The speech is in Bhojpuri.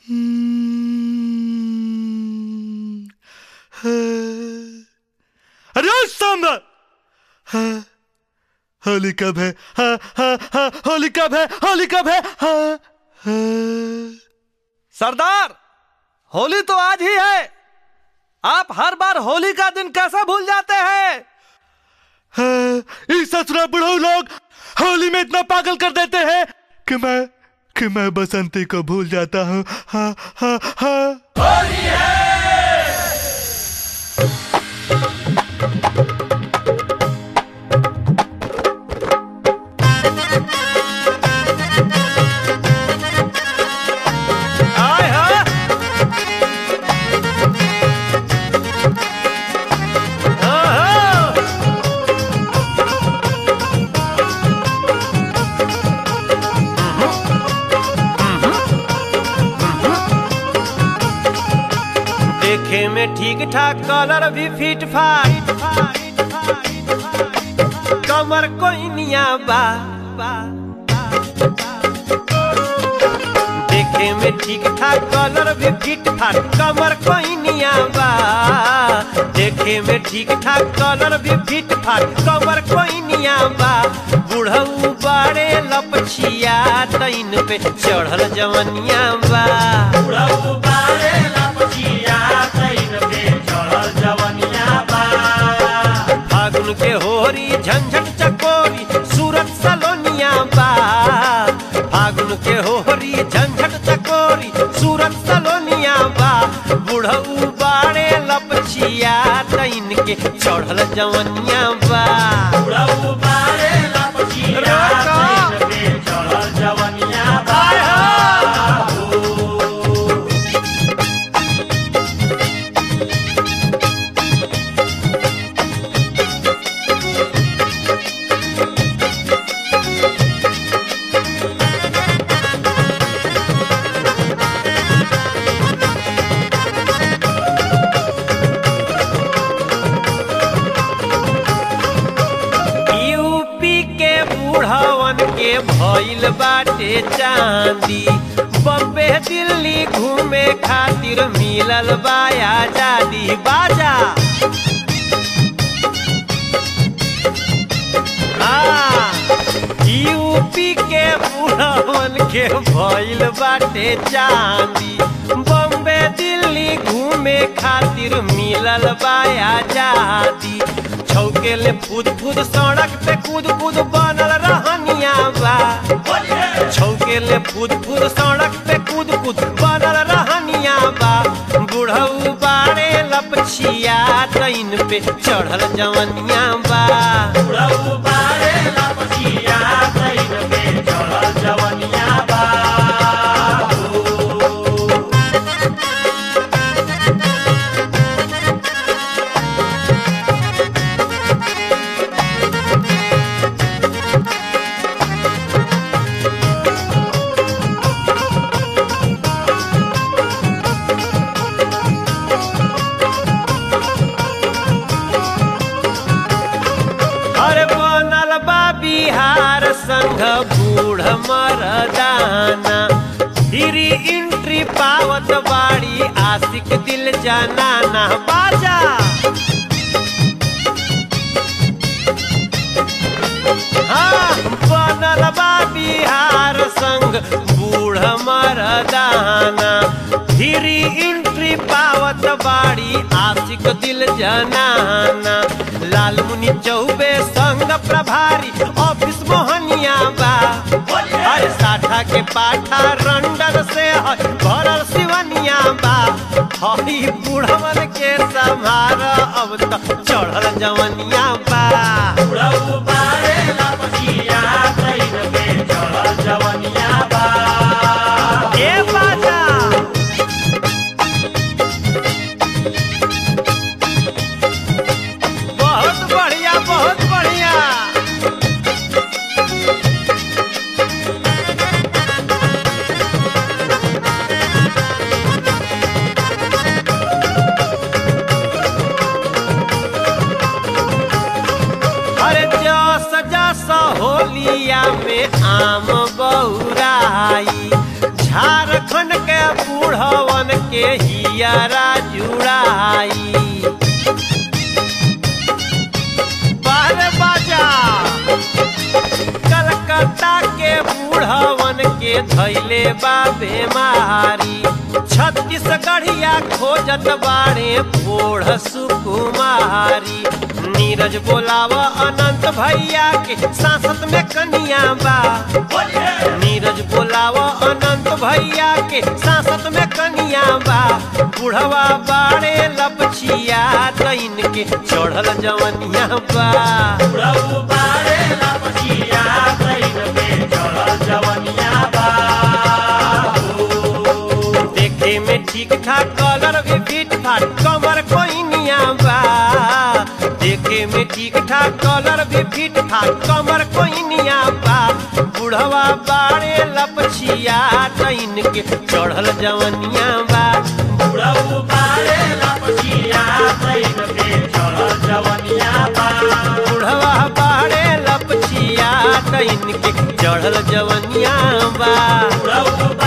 अरे ओ सांबा हाँ, होली कब है हाँ, हाँ, हाँ, होली कब है होली कब है हाँ, हाँ। सरदार होली तो आज ही है आप हर बार होली का दिन कैसे भूल जाते हैं हाँ, इस ससुरा बुढ़ऊ लोग होली में इतना पागल कर देते हैं कि मैं कि मैं बसंती को भूल जाता हूँ हाँ हाँ हाँ आए हाँ हाँ, हाँ। देखे में ठीक ठाक कलर भी फिट फाट कमर कोइनिया बा देखे में ठीक ठाक कलर भी फिट फाट कमर कोइनिया बा देखे में ठीक ठाक कलर भी फिट फाट कमर कोइनिया बा बुढ़ऊ बाड़े लपछिया तैन पे चढ़ल जवनिया बा बुढ़ऊ बाड़े लपछिया तैन पे चढ़ल जवनिया बा फागुन के होरी झंझट चकोरी सूरत सलोनिया बा फागुन के होरी झंझट चकोरी सूरत सलोनिया बा बुढ़ऊ बाड़े लपछिया तैन के चढ़ल जवनिया बा बुढ़ऊ बाड़े लपछिया तैन पे चढ़ल जवनिया बा यूपी के बूढ़वन के भइल बाटे चांदी बम्बे दिल्ली घूमे खातिर मिलल बा आजादी बाजा हाँ, यूपी के बूढ़वन के भइल बाटे चांदी बम्बे दिल्ली घूमे खातिर मिलल बा आजादी छौकेले फूद फूद सड़क पे कूद कूद बनल रहनिया बा छौकेले फूद फूद सड़क पे कूद कूद बनल रहनिया बा बुढ़ऊ बाड़े लपछिया तैन पे चढ़ल जवनिया बा बुढ़ऊ बाड़े लपछिया तैन पे चढ़ल जवनिया बा अरे बनल बा बिहार संघ बूढ़ मरदाना धीरी इंट्री पावत बाड़ी आशिक दिल जनाना बाजा हाँ, बनल बा बिहार संघ बूढ़ मरदाना धीरी इंट्री पावत बाड़ी आशिक दिल जनाना लाल मुनि चौबे संग प्रभारी ऑफिस मोहनिया बा हर साठा के पाठा रंडर से है भरल सिवनिया बा हई बूढ़वन के संभार अब तो चढ़ल जवनिया बा बुढ़ऊ बारे लपकिया तैन पे चढ़ल जवनिया बा ए बाजा बहुत बढ़िया बहुत बढ़िया अरे जस जस होली बूढ़वन के हियारा जुड़ाई बारे बाजा कलकत्ता के बूढ़वन के धैले बा बेमारी छत्तीसगढ़िया खोजत बाड़े बूढ़ सुकुमारी नीरज बोलावा अनंत भैया के सांसद में कनिया बा नीरज बोलावा अनंत भैया के सांसद में कनिया बा बुढ़वा बाड़े लपछिया तैन के चढ़ल जवनिया बा देखे में ठीक ठाक कलर भी फिट फाट कमर कोइनिया बा देखे में ठीक ठाक कलर भी फिट फाट कमर कोइनिया बा बुढ़वा बाड़े लपछिया तैन के चढ़ल जवनिया बा बुढ़वा बाड़े लपछिया तैन के चढ़ल जवनिया बा